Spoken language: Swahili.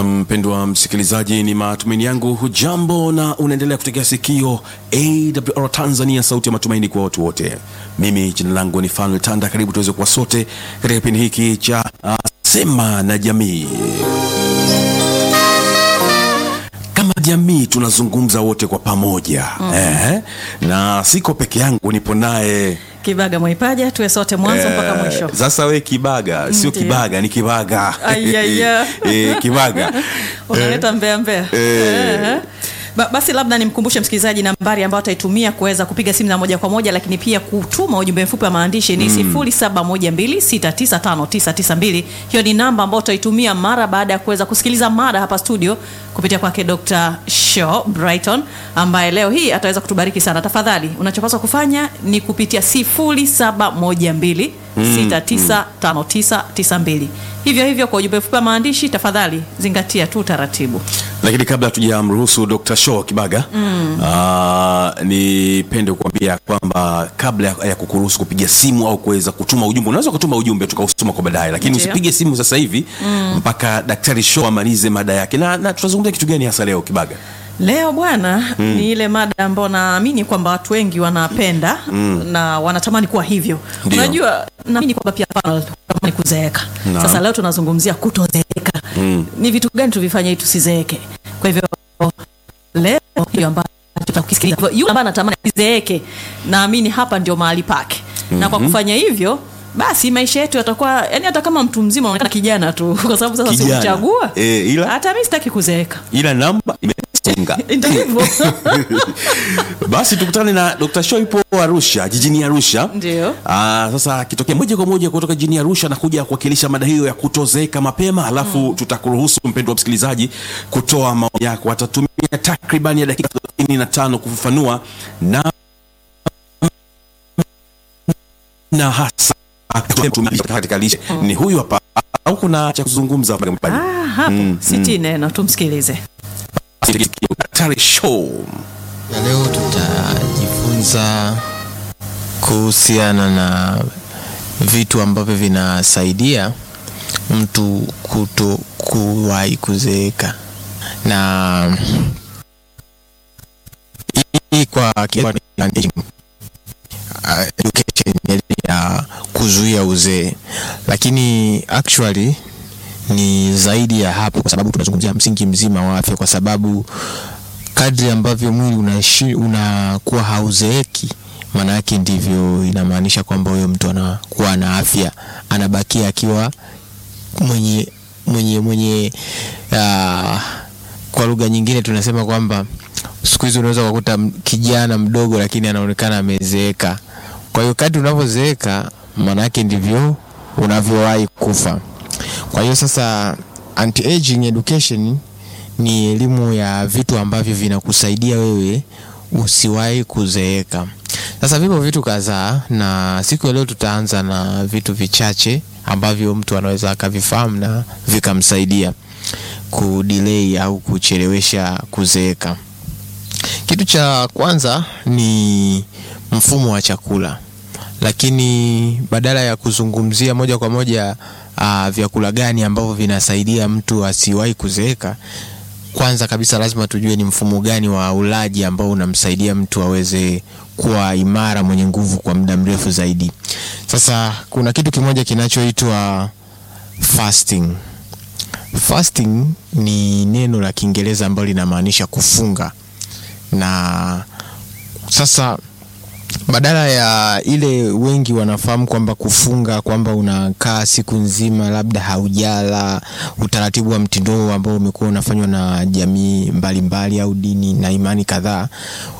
mpendwa msikilizaji, ni matumaini yangu hujambo na unaendelea kutegea sikio AWR Tanzania, sauti ya matumaini kwa watu wote. Mimi jina langu ni Fanuel Tanda, karibu tuweze kuwa sote katika kipindi hiki cha uh, Sema na Jamii. Kama jamii tunazungumza wote kwa pamoja eh, na siko peke yangu, nipo naye Kibaga Mwaipaja, tuwe sote mwanzo mpaka mwisho. sasa we Kibaga, sio Ndiyo. Kibaga, ni Kibaga Ayaya. eh, Kibaga Unaleta mbea mbea. Eh. Ba, basi labda nimkumbushe msikilizaji nambari ambayo ataitumia kuweza kupiga simu na moja kwa moja, lakini pia kutuma ujumbe mfupi wa maandishi ni 0712695992. Hiyo ni namba ambayo utaitumia mara baada ya kuweza kusikiliza mada hapa studio kupitia kwake Dr. Shaw Brighton ambaye leo hii ataweza kutubariki sana. Tafadhali unachopaswa kufanya ni kupitia 0712 695992. Hivyo hivyo kwa ujumbe mfupi wa maandishi, tafadhali zingatia tu taratibu. lakini kabla tujamruhusu Dr. Shaw Kibaga mm. nipende kuambia kwamba kabla ya- ya kukuruhusu kupiga simu au kuweza kutuma ujumbe, unaweza kutuma ujumbe tukausoma kwa baadaye, lakini Ndiyo. usipige simu sasa hivi mpaka Daktari Shaw amalize mada yake. Na, na tutazungumzia kitu gani hasa leo Kibaga? Leo bwana, ni ile mada ambayo naamini kwamba watu wengi wanapenda na wanatamani kuwa hivyo. Ndio. Unajua, naamini kwamba pia tamani kuzeeka. Naam. Sasa leo tunazungumzia kutozeeka. Ni vitu gani tuvifanye ili tusizeeke? Kwa hivyo leo hiyo ambayo tutakusikiliza yule ambaye anatamani asizeeke, naamini hapa ndio mahali pake. Na kwa kufanya hivyo basi maisha yetu yatakuwa yani, hata kama mtu mzima unaonekana kijana tu, kwa sababu sasa Kijana. sikuchagua. Eh, ila- hata mimi sitaki kuzeeka, Ila namba imesonga. ndio hivyo. Basi tukutane na Dr. Shaw ipo Arusha, jijini Arusha. Ndio. Ah, sasa akitokea moja kwa moja kutoka jijini Arusha na kuja kuwakilisha mada hiyo ya kutozeeka mapema, alafu tutakuruhusu mpendwa msikilizaji kutoa maoni yako. Atatumia takriban ya dakika 35 kufafanua na na hasa katika lishe ni huyu hapa, au kuna cha kuzungumza? Ah, hapo siti neno tumsikilize. Daktari Shaw. Na leo tutajifunza kuhusiana na vitu ambavyo vinasaidia mtu kuto kuwahi kuzeeka, na hii kwa Kiswahili ni uh, education ya kuzuia uzee, lakini actually ni zaidi ya hapo, kwa sababu tunazungumzia msingi mzima wa afya, kwa sababu kadri ambavyo mwili unaishi unakuwa hauzeeki, maana yake ndivyo inamaanisha kwamba huyo mtu anakuwa na afya, anabakia akiwa mwenye mwenye mwenye uh, kwa lugha nyingine tunasema kwamba siku hizi unaweza kukuta m- kijana mdogo lakini anaonekana amezeeka. Kwa hiyo kadri unavyozeeka, maana yake ndivyo unavyowahi kufa. Kwa hiyo sasa anti-aging education ni elimu ya vitu ambavyo vinakusaidia wewe usiwahi kuzeeka. Sasa vipo vitu kadhaa, na siku ya leo tutaanza na vitu vichache ambavyo mtu anaweza akavifahamu na vikamsaidia kudelay au kuchelewesha kuzeeka. Kitu cha kwanza ni mfumo wa chakula, lakini badala ya kuzungumzia moja kwa moja uh, vyakula gani ambavyo vinasaidia mtu asiwahi kuzeeka, kwanza kabisa lazima tujue ni mfumo gani wa ulaji ambao unamsaidia mtu aweze kuwa imara, mwenye nguvu kwa muda mrefu zaidi. Sasa kuna kitu kimoja kinachoitwa fasting. Fasting ni neno la Kiingereza ambalo linamaanisha kufunga na sasa badala ya ile wengi wanafahamu kwamba kufunga kwamba unakaa siku nzima labda haujala, utaratibu wa mtindo huo ambao umekuwa unafanywa na jamii mbalimbali au dini na imani kadhaa,